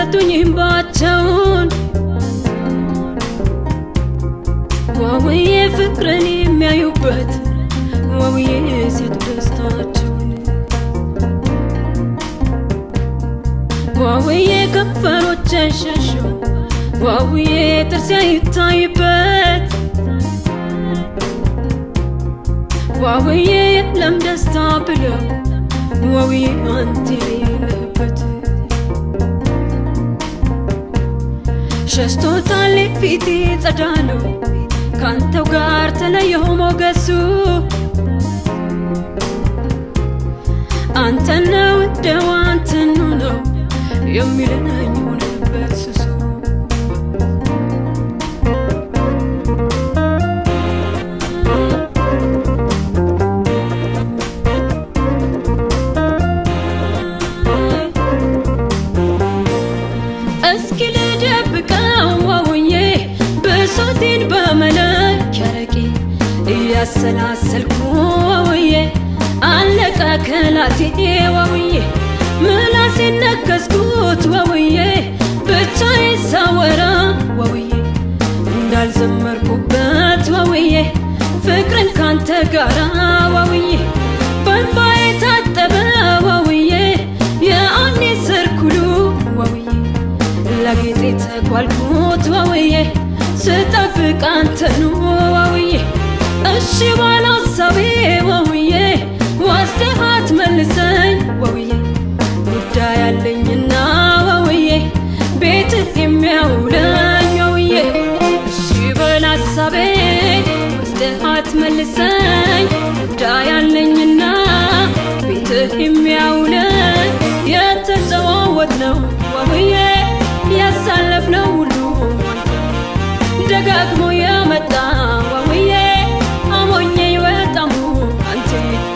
ሰጡኝ እንባቸውን ዋውዬ ፍቅርን የሚያዩበት ዋውዬ ሴቱ ደስታቸውን ዋውዬ ከንፈሮችን ሸሹ ዋውዬ ጥርስ ይታይበት ዋውዬ የለም ደስታ ብለው ዋውዬ አንተ የሌለበት ሸሽቶታል ፊቴ ጸዳ ነው ካንተው ጋር ተለየው ሞገሱ አንተ ነው እንደው አንተኑ ነው የሚለኝ ሆነበት ስሱ እስኪ ልደብቀው ዋውዬ ብሶቴን በመለኪያ ረቄ እያሰላሰልኩ ዋውዬ አለቀ ከላቴ ዋውዬ ምላሴን ነከስኩት ዋውዬ ብቻዬን ሳወራ ዋውዬ እንዳልዘመርኩበት ዋውዬ ፍቅርን ካንተ ጋራ ዋውዬ በእንባዬ ታጠበ ዋውዬ የአይኔ ሰርኩሉ ዋውዬ ለጌጤ ተጓልኩት ዋውዬ ስጠብቅ አንተኑ ዋውዬ እሺ ባለ ሀሳቤ ዋውዬ ወስደሃት መልሰኝ ዋውዬ ጉዳይ አለኝና ዋውዬ ቤትህ የሚያውለኝ ዋውዬ እሺ በል ሀሳቤ ወስደሃት መልሰኝ ጉዳይ አለኝና ቤትህ የሚያውለኝ የተጨዋወት ነው ዋውዬ ያሳለፍነው ሁሉ ደጋግሞ የመጣ ዋውዬ አሞኘ ይወጣሙ አንተ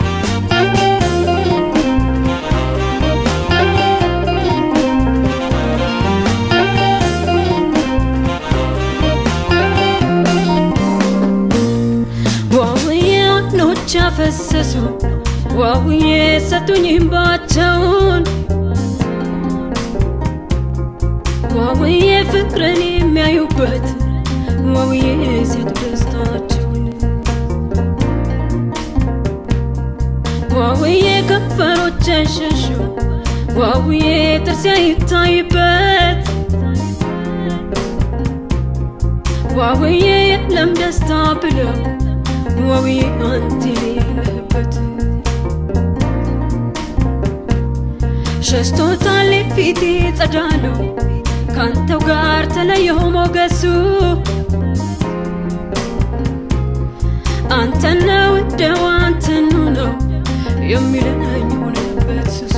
ዋውዬ አይኖች ያፈሰሱ ዋውዬ ሰጡኝ እንባቸውን ዋውዬ ፍቅርን የሚያዩበት ዋውዬ ሴቱ ደስታቸውን ዋውዬ ከንፈሮችን ሸሹ ዋውዬ ጥርስ ይታይበት ዋውዬ የለም ደስታ ብለው ዋውዬ አንተ የሌለበት ሸሽቶታል ፊቴ ጸዳ ነው ካንተው ጋር ተለየው ሞገሱ አንተ ነው እንደው አንተኑ ነው የሚለኝ ሆነበት ስሱ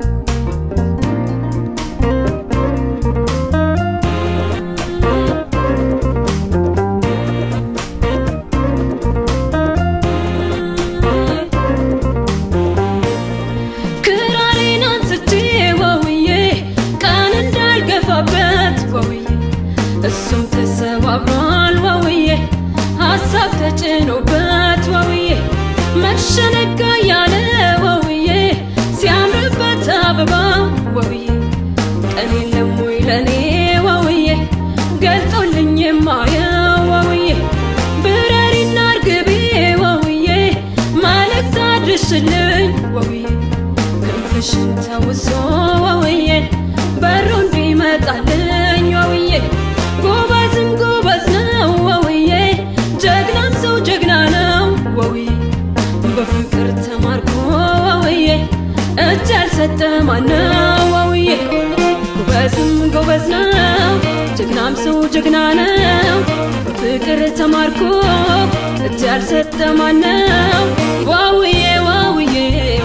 ክራሬን አንስቼ ዋውዬ ቀን እንዳልገፋበት ዋውዬ እሱም ተሰባብሯል ዋውዬ ሀሳብ ተጭኖበት ዋውዬ መሸነጋ ያለ ዋውዬ ሲያምርበት አበባ ዋውዬ ቀን የለም ወይ ለኔ ዋውዬ ገልጦልኝ የማየው ዋውዬ ብረሪና እርግቤ ዋውዬ መልእክት አድርስልኝ ዋውዬ ክንፍሽን ተውሶ ዋውዬ በሩ እንዲመጣልኝ ዋውዬ ጎበዝም ጎበዝ ነው ዋውዬ ጀግናም ሰው ጀግና ነው ዋውዬ በፍቅር ተማርኮ ዋውዬ እጅ ያልሰጠ ማነው ዋውዬ ጎበዝም ጎበዝ ነው ጀግናም ሰው ጀግና ነው በፍቅር ተማርኮ እጅ ያልሰጠ ማነው ዋውዬ ዋውዬ